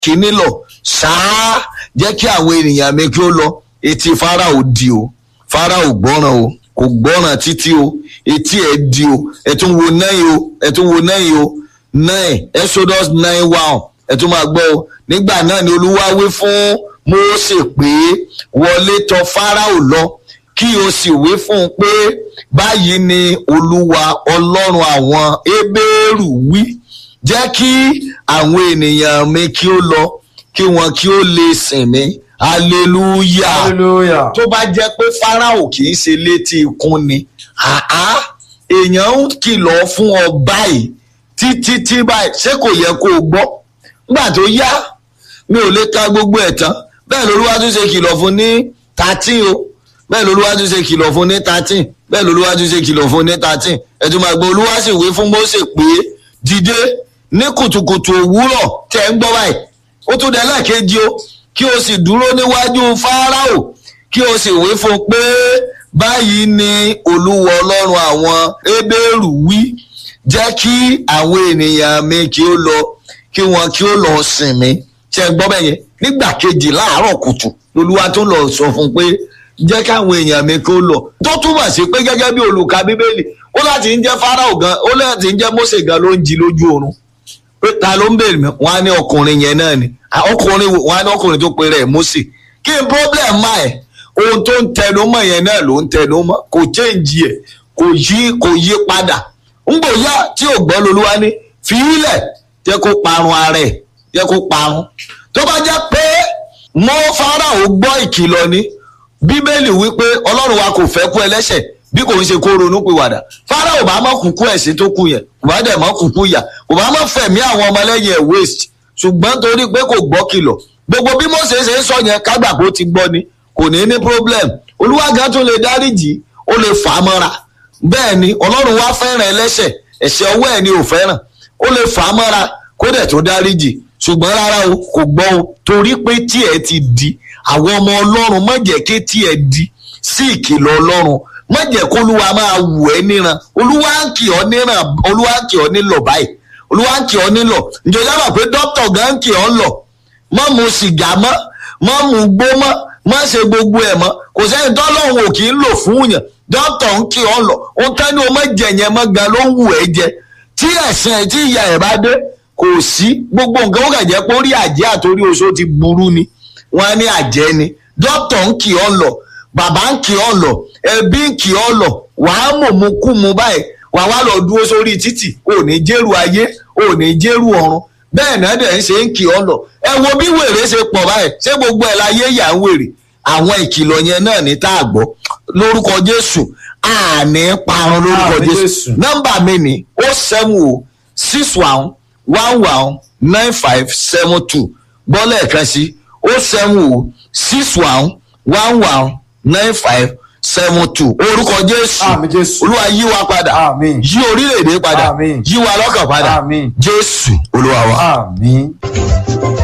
kíní lọ ṣáá jẹ́ kí àwọn ènìyàn mi kí ó lọ etí Fáráò di o Fáráò gbọ́ràn o kò gbọ́ràn títí o etí ẹ̀ di o ẹ̀ tún wo nine o ẹ̀ tún wo nine o nine Exodus nine one ẹ̀ tún máa gbọ́ o nígbà náà ni Olúwa wí fún Mósè pé wọlé tọ̀ Fáráò lọ kí o sì wí fún un pé báyìí ni Olúwa Ọlọ́run àwọn Hébérù wí jẹ́ kí àwọn ènìyàn mi kí ó lọ kí wọn kí ó lè sìn mí hallelujah hallelujah tó bá jẹ́ pé Fáráò kì í ṣe létí ikún ni àá èèyàn ń kìlọ̀ fún ọ báyìí títí tí báyìí ṣé kò yẹ kó o gbọ́ nígbà tó yá mi ò lè ka gbogbo ẹ̀ tán bẹ́ẹ̀ lolúwa tún ṣe kìlọ̀ fún ní thirteen o bẹ́ẹ̀ lolúwa tún ṣe kìlọ̀ fún ní thirteen bẹ́ẹ̀ lolúwa tún ṣe kìlọ̀ fún ní thirteen ẹ̀tún máa gbọ́ olúwa sì wí fún Mósè pé dìde ní kùtùkùtù òwúrọ̀ tẹ̀ ń gbọ́ báyìí ó tún dẹ̀ lẹ́ẹ̀kejì o kí o sì dúró níwájú Fáráò kí o sì wí fún un pé báyìí ni olúwa ọlọ́run àwọn Hébérù wí jẹ́ kí àwọn ènìyàn mi kí ó lọ kí wọn kí ó lọ sìn mí ṣe gbọ́ bẹ́ẹ̀ yẹn nígbà kejì láàárọ̀ kùtù lolúwa tó lọ sọ fún un pé jẹ́ káwọn èèyàn mi kí ó lọ tó túmọ̀ sí pé gẹ́gẹ́ bí olùka bíbélì ó láti ń jẹ́ Fáráò gan ó láti ń jẹ́ Mósè gan ló ń jí lójú oorun pé ta ló ń bèrè mi wọn á ní ọkùnrin yẹn náà ni ọkùnrin wọn á ní ọkùnrin tó pe rẹ̀ Mósè kí n problem máa ẹ̀ ohun tó ń tẹnu mọ́ yẹn náà ló ń tẹnu mọ́ kò change ẹ̀ kò yí kò yí padà ń bò yá tí ò gbọ́ lolúwa ní fi ilẹ̀ jẹ́ kó parun ara ẹ̀ jẹ́ kó parun tó bá jẹ́ pé mọ́ Fáráò gbọ́ ìkìlọ̀ ni bíbélì wípé ọlọ́run wa kò fẹ́ kú ẹlẹ́ṣẹ̀ bí kò ń ṣe kó ronú pìwàdà Fáráò bá mọ̀ kúkú ẹ̀sìn tó kù yẹn kò bá dẹ̀ mọ̀ kúkú yà kò bá mọ̀ fẹ̀mí àwọn ọmọlẹ́yìn ẹ̀ waste ṣùgbọ́n torí pé kò gbọ́ kìlọ̀ gbogbo bí Mósè ṣe ń sọ yẹn kágbà kó ti gbọ́ ni kò ní ní problem olúwa gan tún lè dáríjì ó lè fà á mọ́ra bẹ́ẹ̀ ni ọlọ́run wá fẹ́ràn ẹlẹ́ṣẹ̀ ẹ̀ṣẹ̀ ọwọ́ ẹ̀ ni ò fẹ́ràn ó lè fà á mọ́ra kó dẹ̀ tó dáríjì ṣùgbọ́n rárá o kò gbọ́ o torí pé tí ẹ ti di àwọn ọmọ ọlọ́run má jẹ́ kí tí ẹ di sí ìkìlọ̀ ọlọ́run má jẹ́ kó olúwa máa wù ẹ́ níran olúwa ń kì ọ́ níran olúwa ń kì ọ́ nílọ̀ báyìí olúwa ń kì ọ́ nílọ̀ ǹjẹ́ dábàá pé dókítà gan ń kì ọ́ lọ má mu sìgá mọ́ má mu gbó mọ́ má ṣe gbogbo ẹ̀ mọ́ kò sẹ́ni tọ́lọ́hún ò kì í lò fún yàn dókítà ń kì ọ́ lọ ohun tán ni o má jẹ yẹn mọ́ gan ló ń wù ẹ́ jẹ tí ẹ̀sìn ẹ̀ tí ìyá ẹ̀ bá dé kò sí gbogbo nǹkan ó kàn jẹ́ pé orí àjẹ́ àtòrí oṣó ti burú ni wọ́n á ní àjẹ́ ni dókítà ń kì ọ́ lọ bàbá ń kì ọ́ lọ ẹbí ń kì ọ́ lọ wàá mọ̀ mú kú mu báyìí wàá wá lọ dúró sórí títì ò ní jẹ́rù ayé ò ní jẹ́rù ọ̀run bẹ́ẹ̀ náà dẹ̀ ń ṣe ń kì ọ́ lọ ẹ wo bí wèrè ṣe pọ̀ báyìí ṣé gbogbo ẹ̀ láyé yà ń wèrè àwọn ìkìlọ̀ yẹn náà ní tá a gbọ́ lórúkọ Jésù àní parun lórúkọ Àmín Jésù Jésù. nọ́mbà mi ni ó seven o six one one one nine five seven two gbọ́ lẹ́ẹ̀kan sí ó seven o six one one one nine five seven two orúkọ Jésù Àmín Jésù. Olúwa yí wa padà Àmín. yí orílẹ̀-èdè padà Àmín. yí wa lọ́kàn padà Àmín. Jésù Olúwa wa. àmín.